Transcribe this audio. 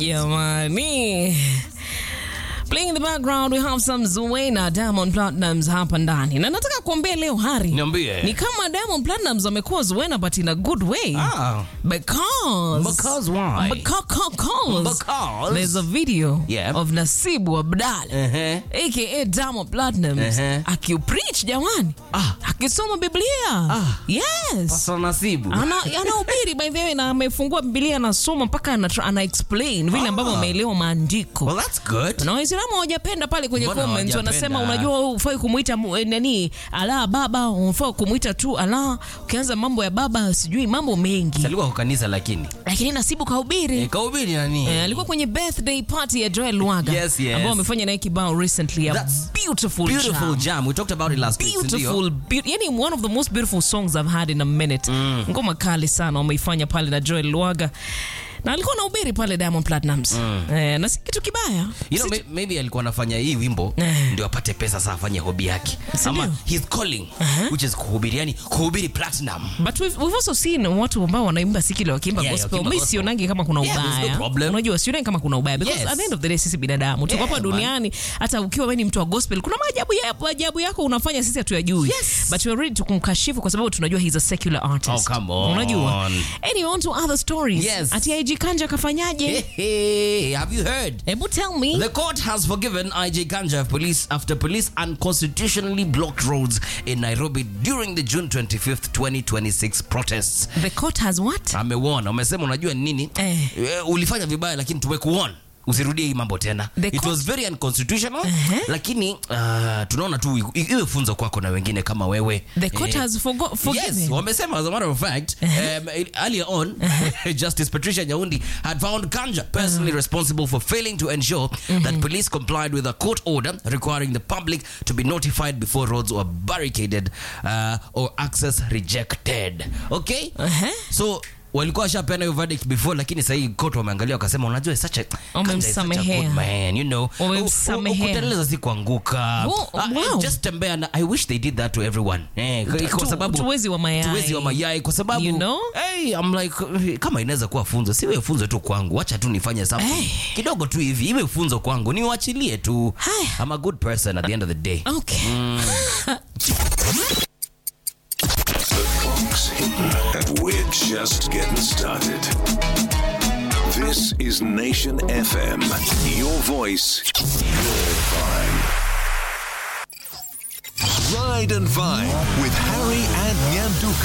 Jamani. Playing in the background we have some Zuena Diamond Platnumz hapa ndani. Na nataka kuambia leo Hari. Niambie. Ni kama Diamond Platnumz amekuwa Zuena but in a good way. Ah. Because Because why? Because, because, Because? there's a video Yeah. of Nasibu Abdalla Ehe. aka Diamond Platnumz Ehe. akipreach jamani, Ah. akisoma Biblia. Ah. Yes. Pastor Nasibu. ana anahubiri by the way na amefungua Biblia anasoma mpaka ana, ana explain vile ambavyo Ah. ameelewa maandiko. Well, that's good. Na Waislamu hawajapenda pale kwenye Mbona comments hawajapenda? wanasema, unajua wewe hufai kumuita mu- eh, nani Allah baba, unafaa kumuita tu Allah. Ukianza mambo ya baba, sijui mambo mengi, Alikuwa kwa kanisa lakini. lakini Nasibu kahubiri Eh, Kahubiri nani? Eh, alikuwa kwenye birthday party ya Joel Lwaga Yes, yes. ambao wamefanya naye kibao recently a That's beautiful, Beautiful jam. jam. We talked about it last week. sindio? beautiful be yani one of the most beautiful songs I've had in a minute ngoma kali sana wameifanya pale na Joel Lwaga na alikuwa na ubiri pale Diamond Platnumz eh, na si kitu kibaya You know, Si- may- maybe alikuwa anafanya hii wimbo Eh. ndio apate pesa saa afanye hobi yake Si ama ndio? his calling which is kuhubiri yani kuhubiri platinum But we've, we've also seen watu ambao wanaimba sikile wakiimba Yeah, gospel. wakiimba Mi gospel. sionangi kama kuna Yeah, there's no ubaya. problem. Unajua sionangi kama kuna ubaya because Yes. at the end of the day sisi binadamu tuko Yeah, hapa man. duniani, hata ukiwa wewe ni mtu wa gospel, kuna maajabu ya ajabu yako unafanya sisi hatuyajui. Yes. But we're ready to kumkashifu kwa sababu tunajua he's a secular artist. Oh, come on. Unajua? Anyway, on to other stories. Yes. Ati IG Kanja kafanyaje? hey, have you heard Hebu tell me. The court has forgiven IJ Kanja police after police unconstitutionally blocked roads in Nairobi during the June 25th, 2026 protests. The court has what? Amewona, umesema unajua ni nini? Eh. Eh, ulifanya vibaya lakini tumekuona usirudie hii mambo tena. The It court- was very unconstitutional Uh-huh. lakini uh, tunaona tu i- iwe funzo kwako na wengine kama wewe. The court Eh, has forgo- forgiven. Yes, wamesema as a matter of fact, um, earlier on, Justice Patricia Nyaundi had found Kanja personally responsible for failing to ensure that police complied with a court order requiring the public to be notified before roads were barricaded uh, or access rejected. Okay? Uh-huh. So walikuwa washapeana hiyo verdict before lakini sahii court wameangalia wakasema unajua such a Kanja is such a Wamemsamehea. good man you know Wamemsamehea. kuteleza si kuanguka Oh, Ah, wow. just tembea na i wish they did that to everyone eh, kwa Tu- sababu tuwezi wa mayai. tuwezi wa mayai kwa sababu You know? hey, I'm like eh, kama inaweza kuwa funzo siwe funzo tu kwangu wacha tu nifanye something Hey. kidogo tu hivi iwe funzo kwangu niwachilie tu Haya. I'm a good person at the end of the day Okay. Clock's hitting, and we're just getting started. This is Nation FM. Your voice, your vibe. Ride and Vine with Harry and Nyanduka.